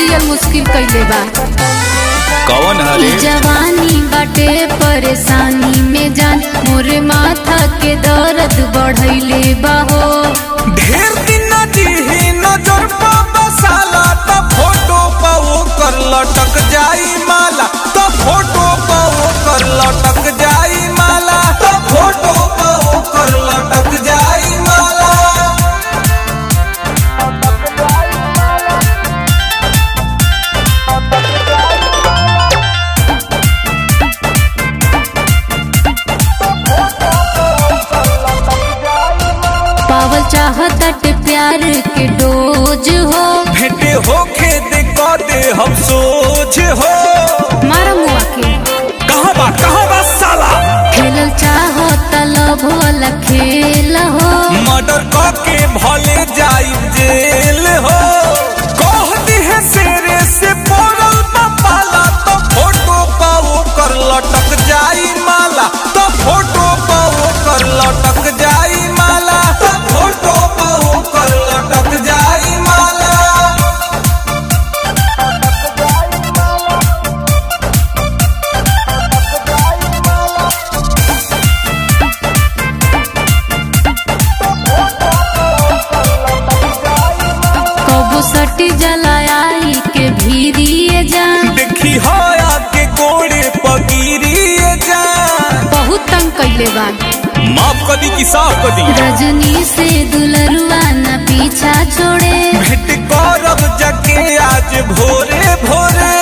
जियल मुश्किल कइले बा कौन ई हरे जवानी बाटे परेशानी में जान मोरे माथा के दर्द बढ़ैले बा हो ढेर दिन जीही नजर पा बसाला त फोटो पा वो कर लटक जाई माला त फोटो पा वो कर लटक जाई माला त फोटो पा वो कर लटक जाई माला पावल चाहत प्यार के डोज हो भेटे होखे दे क दे हम सोच हो मारा मुआ के कहाँ बा कहाँ बा साला खेलल चाहत लभ वाला खेल हो मर्डर के भले जाई जेल हो कह दिहे शेरे से पड़ल बा पाला तो फोटो पा वो कर लटक जाई माला तो फोटो पा वो कर लटक जाई माला तो फोटो पा वो कर लटक जाई माला कबो सटी जलायाई के भीरिए जान देखी हया के कोड़े पगिरिए जा बहुत तंग कइले बा माफ कर दी कि साफ कर दी रजनी से दुलरुआ न पीछा छोड़े भेंट करब जके आज भोरे भोरे